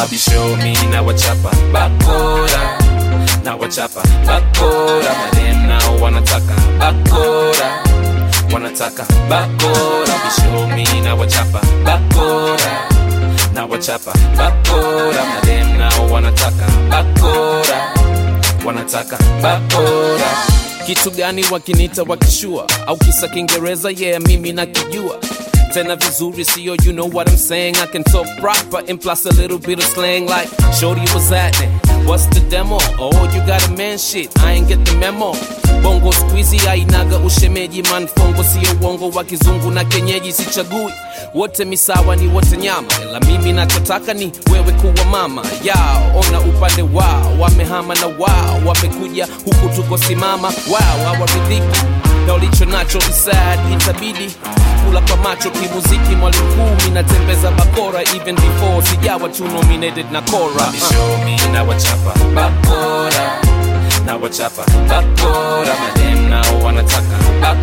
mabisho mi na wachapa bakora na wachapa bakora madem nao wanataka bakora wanataka bakora bisho mi na wachapa bakora na wachapa bakora madem nao wanataka bakora wanataka bakora kitu gani wakinita wakishua au kisa kiingereza yeah mimi nakijua tena vizuri sio you know what i'm saying i can talk proper and plus a little bit of slang like shorty was that what's the demo oh you got a man shit i ain't get the memo bongo squeezy ainaga ushemeji manfongo sio uongo wa kizungu na kenyeji sichagui wote misawa ni wote nyama ila mimi nachotaka ni wewe kuwa mama yao ona upande wao wamehama na wao wamekuja huku tuko simama wao hawaridhiki na ulicho nacho isad itabidi kula kwa macho kimuziki mwalimu kumi natembeza bakora even before sijawa tu nominated na kora uh. mi na wachapa bakora na wachapa bakora madem nao wanataka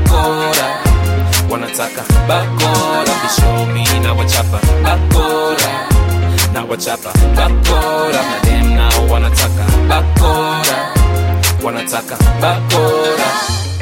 bakora wanataka bakora bishomi na wachapa bakora na wachapa bakora madem nao wanataka bakora wanataka bakora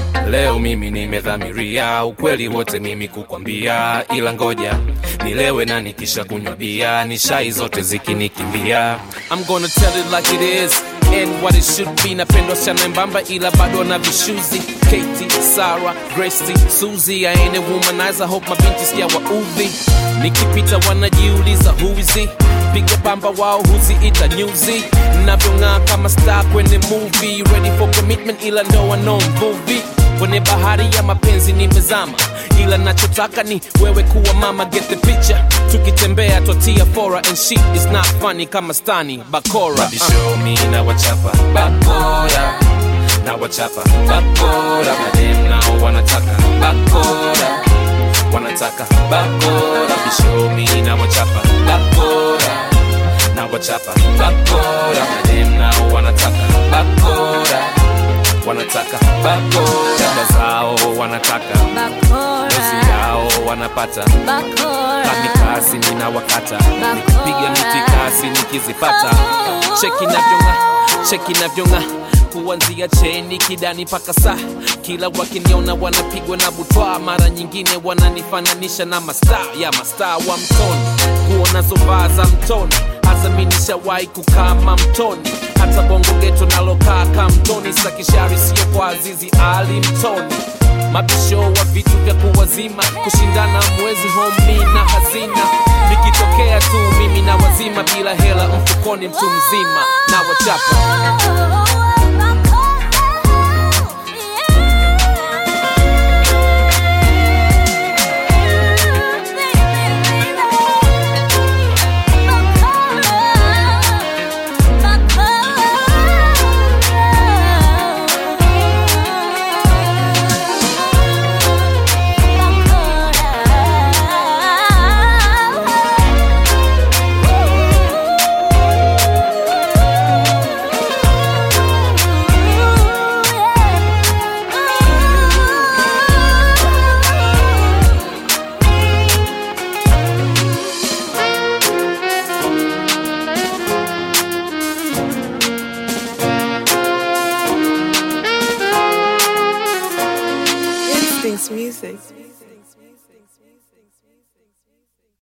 leo mimi nimedhamiria ukweli wote mimi kukwambia ila ngoja nilewe na nikisha kunywa bia ni shai zote zikinikimbia I'm gonna tell it like it is and what it should be napendwa sana mbamba ila bado na vishuzi Katie, Sarah, Gracie, Suzy I ain't a womanizer hope mabinti sijawa udhi nikipita wanajiuliza who is he piga bamba wao huziita nyuzi navyong'aa kama star kwenye movie ready for commitment ila ndoa no mvuvi kwenye bahari ya mapenzi nimezama ila nachotaka ni wewe kuwa mama get the picture tukitembea twatia fora and shit is not funny kama stani bakora bishomi na wachapa bakora na wachapa bakora madem nao wanataka bakora wanataka bakora bishomi na wachapa bakora na wachapa bakora madem nao wanataka bakora wanataka bakora dada zao wanataka dozi yao wanapata kamikasi nina wakata nikipiga mitikasi nikizipata cheki navyonga cheki navyonga kuanzia cheni kidani mpaka saa kila wakiniona wanapigwa na butwa mara nyingine wananifananisha na mastaa ya mastaa wa mtoni kuona zovaa za mtoni hazaminishawahi kukama mtoni hata bongo geto nalokaa kamtoni sakishari sio kwa azizi ali mtoni mabisho wa vitu vya kuwazima kushindana mwezi homi na hazina nikitokea tu mimi na wazima bila hela mfukoni mtu mzima na wachapa Instincts music.